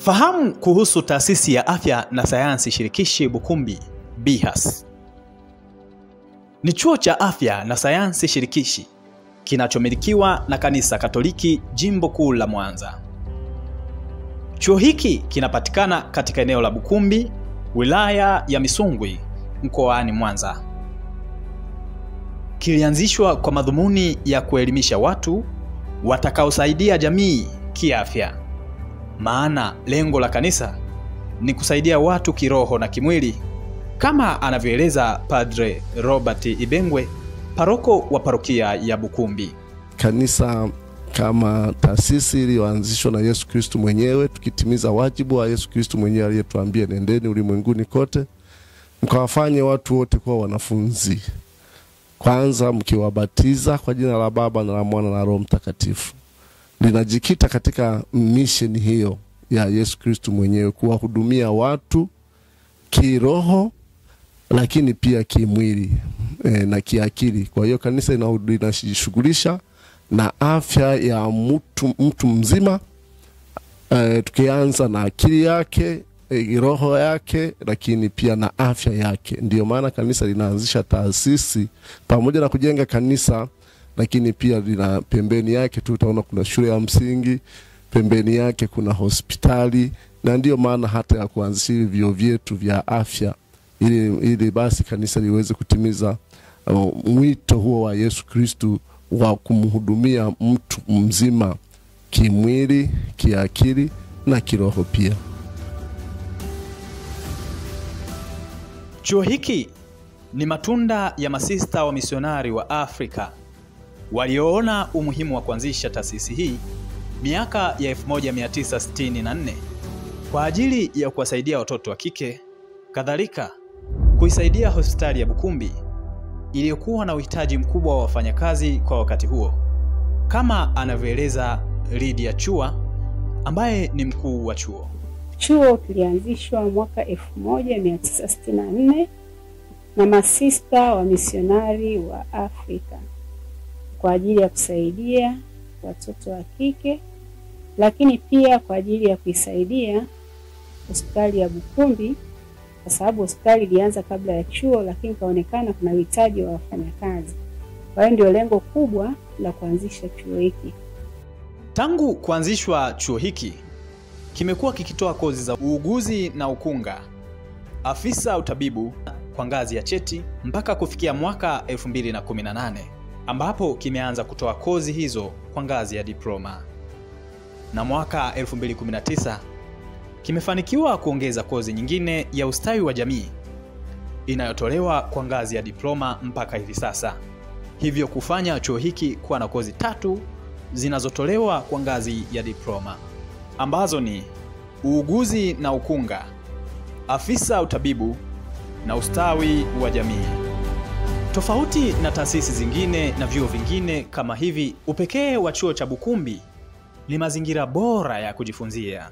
Fahamu kuhusu Taasisi ya Afya na Sayansi Shirikishi Bukumbi BIHAS. Ni chuo cha afya na sayansi shirikishi kinachomilikiwa na Kanisa Katoliki Jimbo Kuu la Mwanza. Chuo hiki kinapatikana katika eneo la Bukumbi, wilaya ya Misungwi, mkoani Mwanza. Kilianzishwa kwa madhumuni ya kuelimisha watu watakaosaidia jamii kiafya. Maana lengo la kanisa ni kusaidia watu kiroho na kimwili, kama anavyoeleza Padre Robert Ibengwe, paroko wa parokia ya Bukumbi. Kanisa kama taasisi iliyoanzishwa na Yesu Kristu mwenyewe, tukitimiza wajibu wa Yesu Kristu mwenyewe aliyetuambia, nendeni ulimwenguni kote mkawafanye watu wote kuwa wanafunzi, kwanza mkiwabatiza kwa jina la Baba na la Mwana na Roho Mtakatifu. Linajikita katika misheni hiyo ya Yesu Kristu mwenyewe, kuwahudumia watu kiroho, lakini pia kimwili e, na kiakili. Kwa hiyo kanisa linajishughulisha na afya ya mtu, mtu mzima e, tukianza na akili yake e, roho yake, lakini pia na afya yake. Ndiyo maana kanisa linaanzisha taasisi pamoja na kujenga kanisa, lakini pia lina pembeni yake tu utaona kuna shule ya msingi, pembeni yake kuna hospitali, na ndiyo maana hata ya kuanzisha hivi vyuo vyetu vya afya ili, ili basi kanisa liweze kutimiza uh, mwito huo wa Yesu Kristu wa kumhudumia mtu mzima kimwili, kiakili na kiroho pia. Chuo hiki ni matunda ya masista wa misionari wa Afrika walioona umuhimu wa kuanzisha taasisi hii miaka ya 1964 kwa ajili ya kuwasaidia watoto wa kike, kadhalika kuisaidia hospitali ya Bukumbi iliyokuwa na uhitaji mkubwa wa wafanyakazi kwa wakati huo, kama anavyoeleza Lydia Chua ambaye ni mkuu wa chuo. Chuo kilianzishwa mwaka 1964 na masista wa misionari wa Afrika kwa ajili ya kusaidia watoto wa kike, lakini pia kwa ajili ya kuisaidia hospitali ya Bukumbi kwa sababu hospitali ilianza kabla ya chuo, lakini kaonekana kuna uhitaji wa wafanyakazi. Kwa hiyo ndio lengo kubwa la kuanzisha chuo hiki. Tangu kuanzishwa chuo hiki kimekuwa kikitoa kozi za uuguzi na ukunga, afisa utabibu kwa ngazi ya cheti mpaka kufikia mwaka 2018 ambapo kimeanza kutoa kozi hizo kwa ngazi ya diploma, na mwaka 2019 kimefanikiwa kuongeza kozi nyingine ya ustawi wa jamii inayotolewa kwa ngazi ya diploma mpaka hivi sasa, hivyo kufanya chuo hiki kuwa na kozi tatu zinazotolewa kwa ngazi ya diploma ambazo ni uuguzi na ukunga, afisa utabibu na ustawi wa jamii. Tofauti na taasisi zingine na vyuo vingine kama hivi, upekee wa chuo cha Bukumbi ni mazingira bora ya kujifunzia,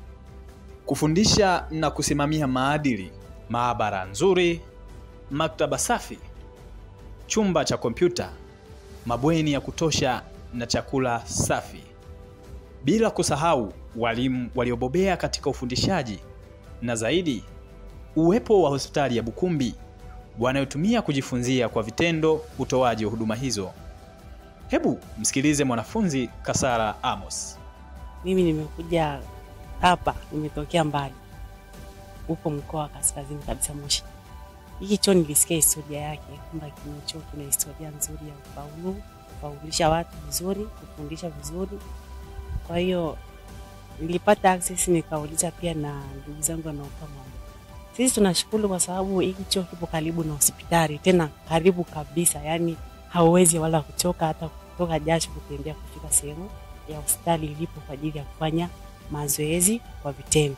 kufundisha na kusimamia maadili, maabara nzuri, maktaba safi, chumba cha kompyuta, mabweni ya kutosha na chakula safi, bila kusahau walimu waliobobea katika ufundishaji na zaidi, uwepo wa hospitali ya Bukumbi wanayotumia kujifunzia kwa vitendo utoaji wa huduma hizo. Hebu msikilize mwanafunzi Kasara Amos. Mimi nimekuja hapa, nimetokea mbali, upo mkoa wa kaskazini kabisa, Moshi. Hiki chuo nilisikia historia yake kwamba kina chuo kina historia nzuri ya ufaulu, kufaulisha watu vizuri, kufundisha vizuri. Kwa hiyo nilipata access, nikauliza pia na ndugu zangu wanaokaa Mwanga. Sisi tunashukuru kwa sababu hiki chuo kipo karibu na hospitali, tena karibu kabisa, yani hauwezi wala kuchoka hata kutoka jasho kutembea kufika sehemu ya hospitali ilipo kwa ajili ya kufanya mazoezi kwa vitendo,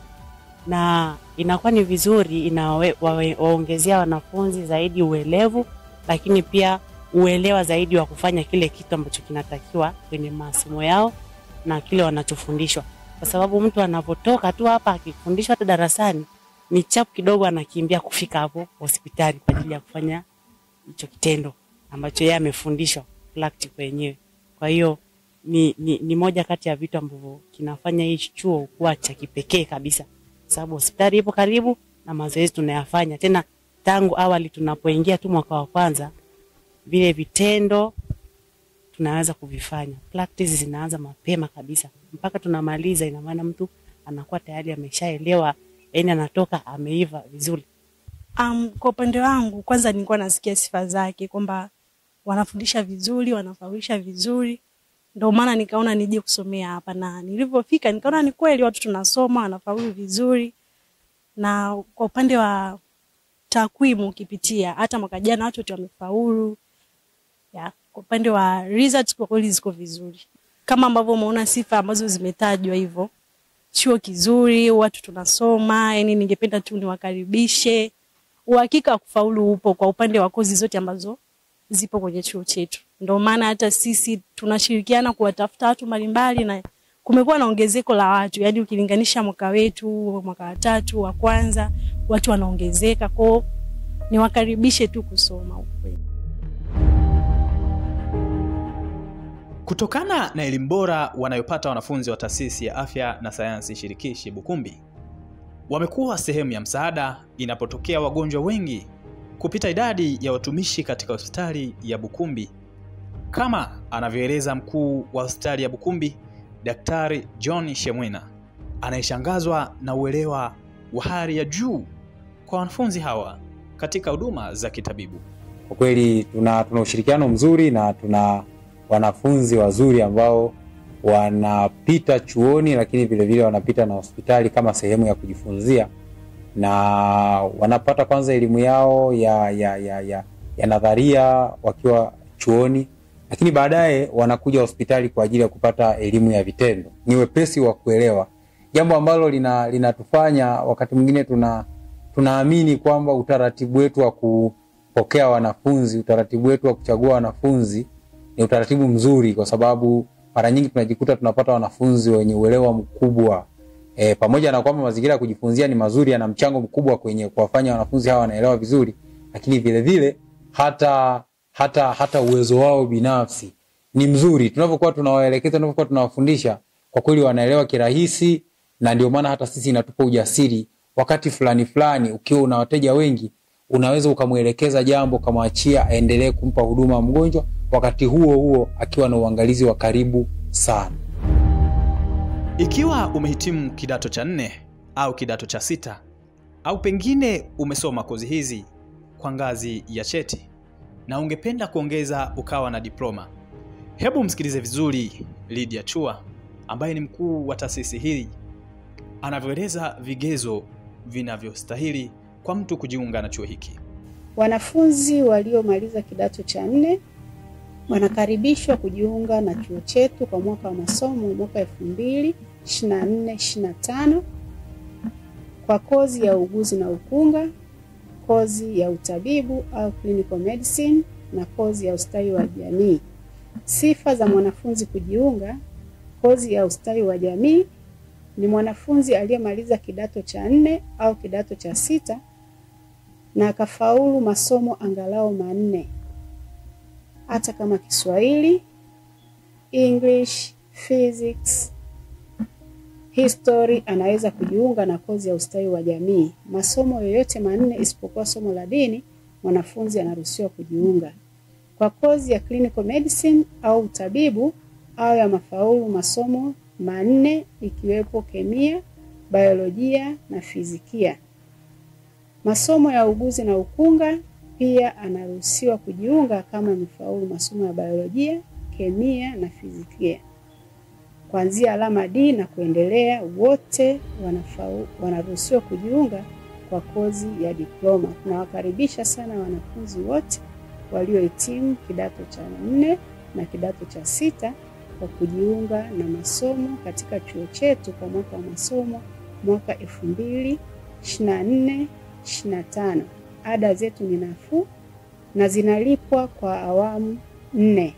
na inakuwa ni vizuri, inawaongezea wanafunzi zaidi uelevu, lakini pia uelewa zaidi wa kufanya kile kitu ambacho kinatakiwa kwenye masomo yao na kile wanachofundishwa, kwa sababu mtu anapotoka tu hapa akifundishwa hata darasani ni chapu kidogo, anakimbia kufika hapo hospitali kwa ajili ya kufanya hicho kitendo ambacho yeye amefundishwa practical yenyewe. Kwa hiyo ni, ni, ni moja kati ya vitu ambavyo kinafanya hii chuo kuwa cha kipekee kabisa, sababu hospitali ipo karibu na mazoezi tunayafanya tena tangu awali tunapoingia tu mwaka wa kwanza, vile vitendo tunaweza kuvifanya. Practice zinaanza mapema kabisa mpaka tunamaliza, ina maana mtu anakuwa tayari ameshaelewa, yani anatoka ameiva vizuri. Um, kwa upande wangu kwanza nilikuwa nasikia sifa zake kwamba wanafundisha vizuri, wanafaulisha vizuri, ndio maana nikaona nije kusomea hapa, na nilivyofika nikaona ni kweli watu tunasoma, wanafaulu vizuri. Na kwa upande wa takwimu ukipitia, hata mwaka jana watu wote wamefaulu. Ya, kwa upande wa results kwa kweli ziko vizuri, kama ambavyo umeona sifa ambazo zimetajwa hivyo, chuo kizuri, watu tunasoma. Yani ningependa tu niwakaribishe uhakika wa kufaulu upo kwa upande wa kozi zote ambazo zipo kwenye chuo chetu. Ndio maana hata sisi tunashirikiana kuwatafuta watu mbalimbali, na kumekuwa na ongezeko la watu, yaani ukilinganisha mwaka wetu mwaka wa tatu wa kwanza, watu wanaongezeka kwao. Niwakaribishe tu kusoma huko kwetu. Kutokana na elimu bora wanayopata wanafunzi wa taasisi ya afya na sayansi shirikishi Bukumbi, wamekuwa sehemu ya msaada inapotokea wagonjwa wengi kupita idadi ya watumishi katika hospitali ya Bukumbi, kama anavyoeleza mkuu wa hospitali ya Bukumbi, Daktari John Shemwina, anayeshangazwa na uelewa wa hali ya juu kwa wanafunzi hawa katika huduma za kitabibu. Kwa kweli tuna, tuna ushirikiano mzuri na tuna wanafunzi wazuri ambao wanapita chuoni, lakini vilevile wanapita na hospitali kama sehemu ya kujifunzia, na wanapata kwanza elimu yao ya, ya, ya, ya, ya nadharia wakiwa chuoni, lakini baadaye wanakuja hospitali kwa ajili ya kupata elimu ya vitendo. Ni wepesi wa kuelewa, jambo ambalo lina linatufanya wakati mwingine tuna tunaamini kwamba utaratibu wetu wa kupokea wanafunzi, utaratibu wetu wa kuchagua wanafunzi ni utaratibu mzuri, kwa sababu mara nyingi tunajikuta tunapata wanafunzi wenye uelewa mkubwa e, pamoja na kwamba mazingira ya kujifunzia ni mazuri, yana mchango mkubwa kwenye kuwafanya wanafunzi hawa wanaelewa vizuri, lakini vile vile hata hata hata uwezo wao binafsi ni mzuri. Tunavyokuwa tunawaelekeza, tunavyokuwa tunawafundisha, kwa kweli wanaelewa kirahisi, na ndio maana hata sisi inatupa ujasiri wakati fulani fulani, ukiwa una wateja wengi, unaweza ukamwelekeza jambo, ukamwachia aendelee kumpa huduma mgonjwa, wakati huo huo akiwa na uangalizi wa karibu sana. Ikiwa umehitimu kidato cha nne au kidato cha sita au pengine umesoma kozi hizi kwa ngazi ya cheti na ungependa kuongeza ukawa na diploma, hebu msikilize vizuri Lydia Chua ambaye ni mkuu wa taasisi hii anavyoeleza vigezo vinavyostahili kwa mtu kujiunga na chuo hiki. Wanafunzi waliomaliza kidato cha nne wanakaribishwa kujiunga na chuo chetu kwa mwaka wa masomo mwaka elfu mbili ishirini na nne ishirini na tano kwa kozi ya uuguzi na ukunga, kozi ya utabibu au clinical medicine na kozi ya ustawi wa jamii. Sifa za mwanafunzi kujiunga kozi ya ustawi wa jamii ni mwanafunzi aliyemaliza kidato cha nne au kidato cha sita na akafaulu masomo angalau manne hata kama Kiswahili, English, physics, history, anaweza kujiunga na kozi ya ustawi wa jamii. Masomo yoyote manne isipokuwa somo la dini, mwanafunzi anaruhusiwa kujiunga. Kwa kozi ya clinical medicine au utabibu, au ya mafaulu masomo manne ikiwepo kemia, biolojia na fizikia. Masomo ya uguzi na ukunga pia anaruhusiwa kujiunga kama amefaulu masomo ya biolojia, kemia na fizikia. Kuanzia alama D na kuendelea, wote wanafau, wanaruhusiwa kujiunga kwa kozi ya diploma. Tunawakaribisha sana wanafunzi wote waliohitimu kidato cha nne na kidato cha sita kwa kujiunga na masomo katika chuo chetu kwa mwaka wa masomo mwaka elfu mbili ishirini na nne ishirini na tano. Ada zetu ni nafuu na zinalipwa kwa awamu nne.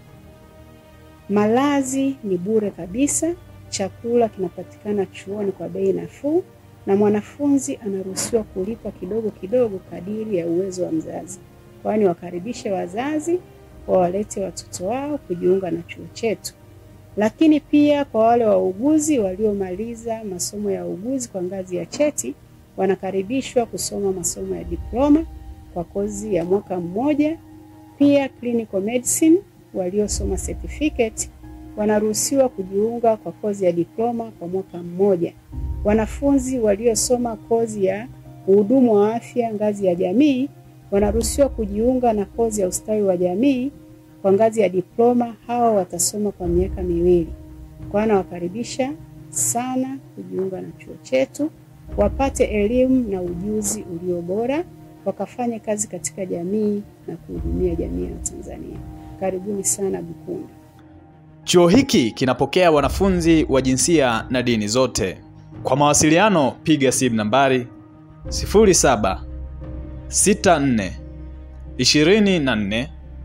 Malazi ni bure kabisa, chakula kinapatikana chuoni kwa bei nafuu, na mwanafunzi anaruhusiwa kulipa kidogo kidogo kadiri ya uwezo wa mzazi. Kwani wakaribishe wazazi wawalete watoto wao kujiunga na chuo chetu. Lakini pia kwa wale wauguzi waliomaliza masomo ya uuguzi kwa ngazi ya cheti wanakaribishwa kusoma masomo ya diploma kwa kozi ya mwaka mmoja. Pia clinical medicine waliosoma certificate wanaruhusiwa kujiunga kwa kozi ya diploma kwa mwaka mmoja. Wanafunzi waliosoma kozi ya uhudumu wa afya ngazi ya jamii wanaruhusiwa kujiunga na kozi ya ustawi wa jamii kwa ngazi ya diploma. Hawa watasoma kwa miaka miwili. Kwa nawakaribisha sana kujiunga na chuo chetu, wapate elimu na ujuzi ulio bora, wakafanye kazi katika jamii na kuhudumia jamii ya Tanzania. Karibuni sana Bukunda. Chuo hiki kinapokea wanafunzi wa jinsia na dini zote. Kwa mawasiliano piga simu nambari 07 64 24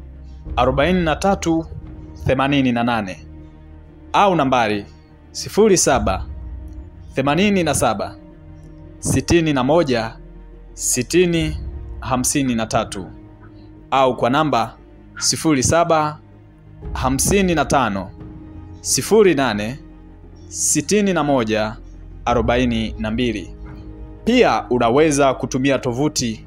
43 88 au nambari 07 87 61 60 53 au kwa namba 07 55 08 61 42. Pia unaweza kutumia tovuti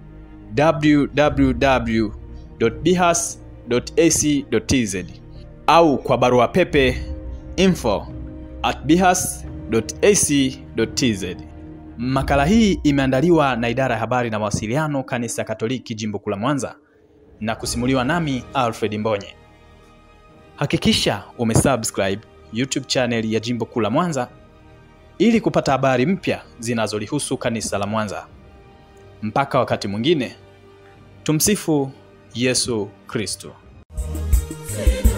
www.bihas.ac.tz au kwa barua pepe info at bihas.ac.tz. Makala hii imeandaliwa na idara ya habari na mawasiliano kanisa Katoliki jimbo kuu la Mwanza na kusimuliwa nami Alfred Mbonye. Hakikisha umesubscribe YouTube channel ya jimbo kuu la Mwanza ili kupata habari mpya zinazolihusu kanisa la Mwanza. Mpaka wakati mwingine, tumsifu Yesu Kristo. Sina